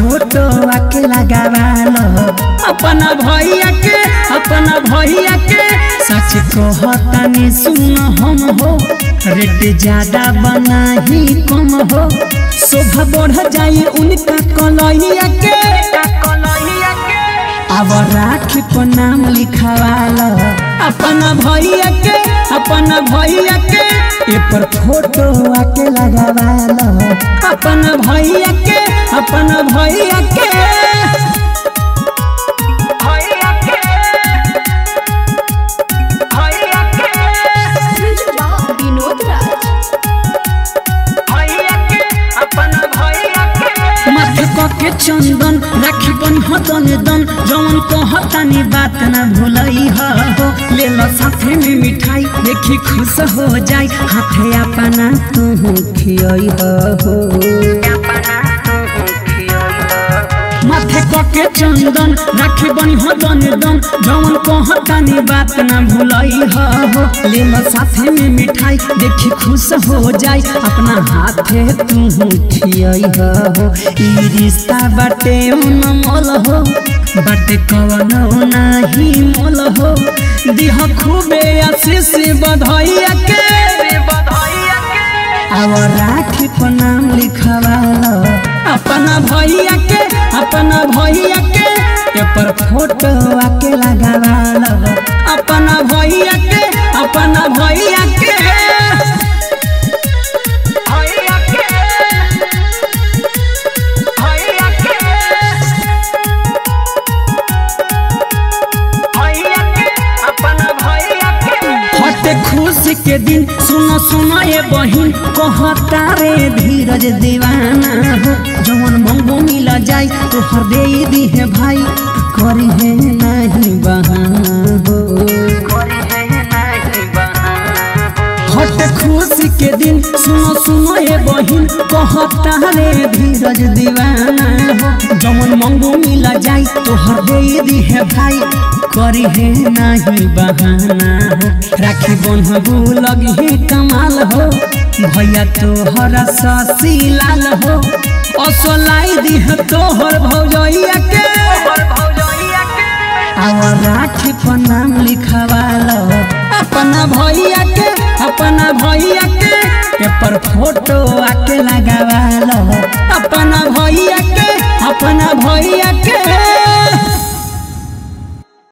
photo आके लगावालो अपना भैया के अपना भैया के सच कहतानी सुन हम हो रेट ज्यादा बना ही कम हो शोभा बढ़ जाई उनका कलैया के अब राखी पर नाम लिखवालो अपना भैया के अपना भैया के ए पर फोटो आके लगावालो अपना भैया के अपना भैया के विनोद राज माथे के चंदन राखी बन हतन दन जवन कहतानी बात न भूलई हो ले लो साथे में मिठाई देखी खुश हो जाई हाथे अपना तू खियई हो माथे के चंदन राखी बनी हतन दन जवन कहतानी बात न भूलई हो ले लो साथे में मिठाई देखी खुश हो जाई अपना हाथे तू खियई हो ई रिश्ता बाटे मोल हो बाटे कवन नाही मोल हो दिह खूबे आशीष बधैया के अब राखी पर नाम लिखवालो अपना भैया के अपना भैया के ए पर फोटो आके लगावालो अपना भैया के अपना भैया के हटे खुशी के दिन सुनो सुनो ये बहिन कहता रे धीरज दीवाना हो जवन मंगो मिल जाई तो हर दे दी है भाई करी है नहीं बहाना हो हट खुशी के दिन सुनो सुनो ये बहिन कहता रे धीरज दीवाना हो जवन मंगो मिल जाई तो हर दे दी है भाई करी है नहीं बहाना हो राखी बन्हबू लगी है कमाल हो भैया तोहर ससी लाल हो असलाई दी है तोहर भौजैया के और राखी पर नाम लिखवालो अपना भैया के अपना भैया के ए पर फोटो आके लगावालो अपना भैया के अपना भैया के